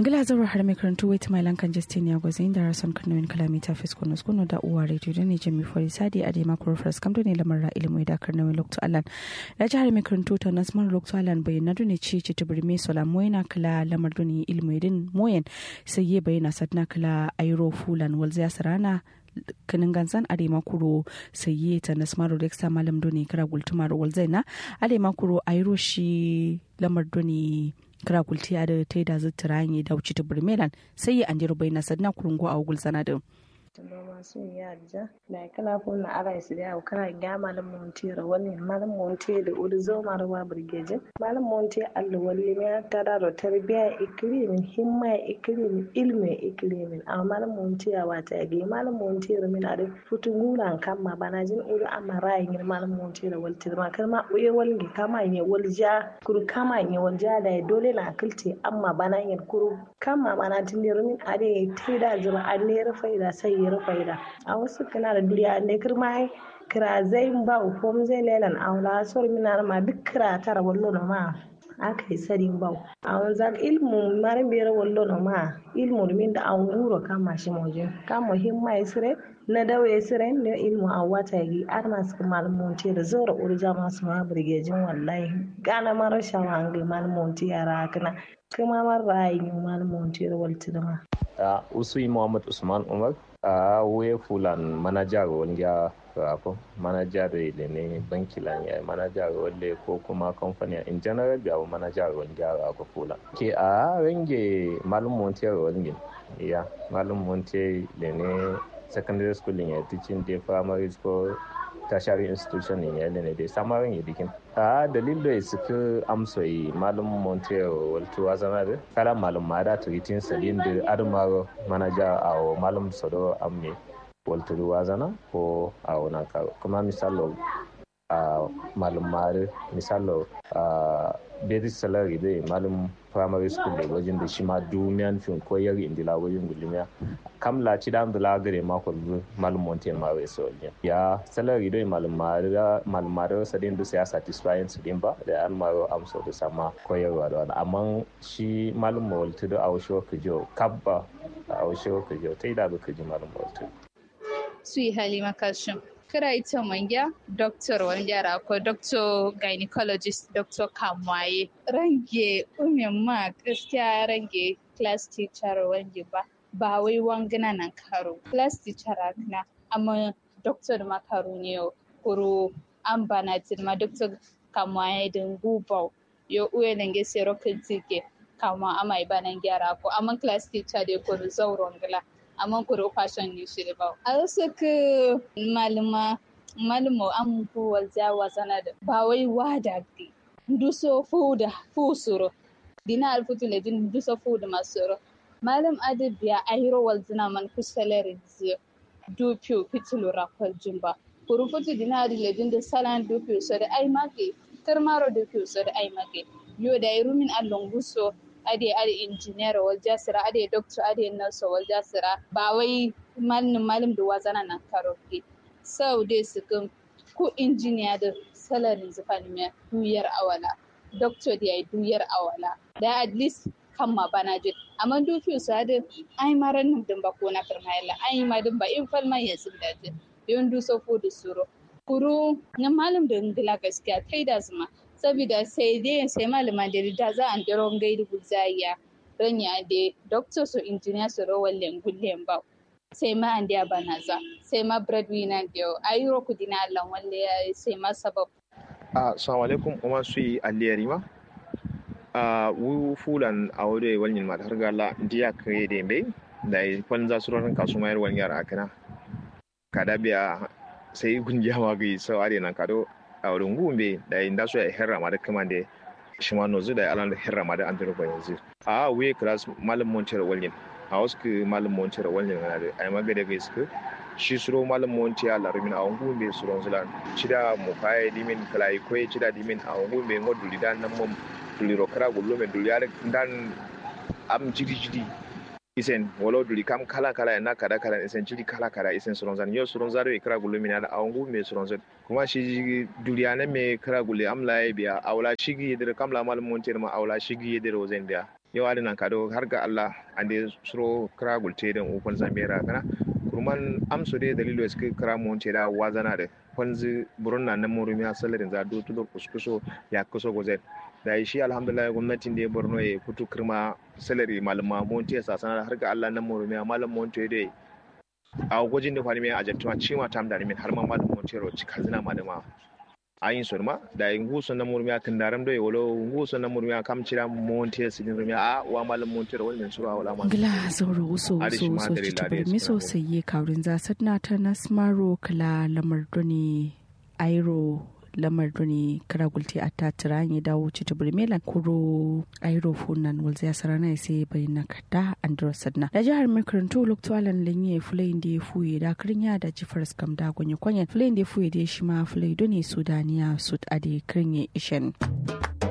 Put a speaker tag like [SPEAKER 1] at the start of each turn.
[SPEAKER 1] Gila zawar har mai karantu wait my lankan Justin ya gwazain da rason kanowin kalamita fiskono skono da uwa radio da ne jami fori sadi a dema kuro fras kam ne lamar ra ilimu da karnawin lokto alan. Da jihar mai karantu ta nasmar lokto alan bai na duni ci ci tubiri mai sola moyena kala lamar duni ilimu din moyen sai ye bayyana sadna kala ayro fulan walziya sarana kanin gansan adema kuro saye ta nasmaro reksa malam doni kira gultumar walzaina adema kuro ayro shi lamar doni kira gulti da ta da zuttara yi da wuce ta burmelan sai ya anjiro bai na sadna kurungo a wugul sanadin
[SPEAKER 2] noma sun ya ja da kala ko na ara su da kana ga malam monti ra wani malam monti da uri zo marwa burgeje malam monti Allah walli me ta da ro tarbiya ikrimin himma ikrimin ilmi ikrimin amma malam monti ya wata ga malam monti ra min ada futu ngulan kamma bana jin uri amma rayin malam monti ra walti ma kar ma uye walgi kama ne walja kuru kama ne walja da dole na akilti amma bana yin kuru kama bana tin min ade taida zuma an ne faida sai yi faida a wasu kana da duniya ne kirma kira zai ba ko zai lelan a wala sor mina ma duk kira tara wallo na ma aka yi sarin bau a wanzan ilmu marin biyar wallo na ma ilmu min da an wuro kama shi mojin kama himma ya sire na dawo ya sire ne ilmu a wata yi ar masu malamonti da zora urja masu ma birgejin wallahi gana mara shawa an gai malamonti yara kana kuma mara yi malamonti da walti
[SPEAKER 3] da usui muhammad usman umar a wuye fulan manajar wanda ko manajar da ne banki lan ya manajar wanda ko kuma kamfani in general da manajar wanda ko fulan ke a range malum montier wanda ya malum montier da ne secondary school ya teaching da primary school tertiary institution ne ya ne da samarin ya dikin a dalil da suka amsa yi malum montero walto azana da kala malum mada turitin salin da admaro manaja a malum sado amme walto wazana ko a wana karo kuma misalo a malum mare misalo a basic salary dai malum primary school da wajen da shi ma dumiyan fin koyar indila wajen gulmiya kam la ci dam da gare ma ko malum monte ma we so ya salary dai malum mara malum mara sa din da ya satisfying su din ba da an maro am so da sama koyarwa da wani amma shi malum mawaltu da awsho kujo kabba awsho kujo tai da ka ji malum mawaltu
[SPEAKER 4] su yi halima kashin kira ita manya doctor wani yara ko doctor gynecologist doctor kamwaye range umin ma gaskiya range class teacher wange ba ba wai wangana nan karo class teacher akna amma doctor makaru ne kuro an bana ma doctor kamwaye din gubau yo uwe nange sero kintike kama ama ibanan gyara ko amma class teacher de kuro zauron gila amma kuro fashion ne shi ba a wasu ka malama malamo an kowal jawa sana da ba wai wada ga duso fuda fusuro dina alfutu le din duso fuda masuro malam adabiya ahiro wal zina man kusalari zi du piu pitulu rakwal jumba kuru futu dina adi le din da salan du piu so da ai mage karmaro du piu so da ai mage yo da irumin allon guso ade ade engineer wal jasira ade doctor ade nurse wal jasira ba wai malin malim da wazana nan karo ke sau dai su kan ku injiniya da salarin zufan duyar awala doctor da ya duyar awala da at least kan ma bana jin amma duki su da ai maran nan din ba ko na karmayala ai ma din ba in falma ya sun da jin yon du so fu da suro kuru na malam da ngila gaskiya kai da zuma saboda sai dai sai malama da da za an daro gaidu guzaya ranya da doctor so engineer so ro wallen gullen ba sai ma an dia banaza sai ma breadwinner dio ayuro kudina Allah walle sai ma sabab
[SPEAKER 5] assalamu alaikum kuma su yi aliyari ma a wu fulan a wuri walin ma har gala ndiya kare da bai da fan za su ran kasu mayar wani yara akana kada biya sai gungiya ma ga sau are nan kado a wurin gumbe da inda su ya herra ma da kuma da shi ma nozu da alan da herra ma da an duro yanzu a we class malam moncer walin a wasu ke malam monti da wani yana da ai magana ga iska shi suro malam monti a larumin a wangu be suron zulan cida mu faye dimin kalai koy cida dimin a wangu be ngo duli dan nan mum duli ro kara gullo me duli yar dan am jidi jidi isen wolo duli kam kala kala na kada kala isen jidi kala kala isen suron zan yo suron zaro e kara gullo me na a wangu me suron zan kuma shi duli ana me kara gulle am la biya awla shigi yedir kam la malam monti ma awla shigi yedir wazen biya yau adina kado har ga Allah an da suro kira gulte da ukun zambera kana kurman amso dai dalilo suka kira mu wance da wazana da kwanzi burun na nan murumiya salarin za do tudo kuskuso ya kuso gozet da shi alhamdulillah gwamnatin da ya borno ya fito kirma salari malama monte sa sana har ga Allah nan murumiya malam monte dai a gwajin da kwani mai ajantuma cima tam da min har ma malam monte ro cika zina malama ayin sorma da nguso na murmiya kan daram doy wolo nguso na murmiya kam cira monte sidin rumiya a wa malam monte ro wannan sura wala ma
[SPEAKER 1] gila zauro uso uso uso citabar miso sai kaurin zasat na ta nasmaro kala lamar doni airo lamar doni kara gulti a ta tiranye dawo citabar melan kuro airo funan walza ya sarana sai bai na kada andro sadna da jihar makarantu loktualan lenye fulayin da ya fuye da kirin da jifar skam da gonye kwanyen fulayin da ya fuye da shi ma fulai doni sudaniya sud ade kirin ishen.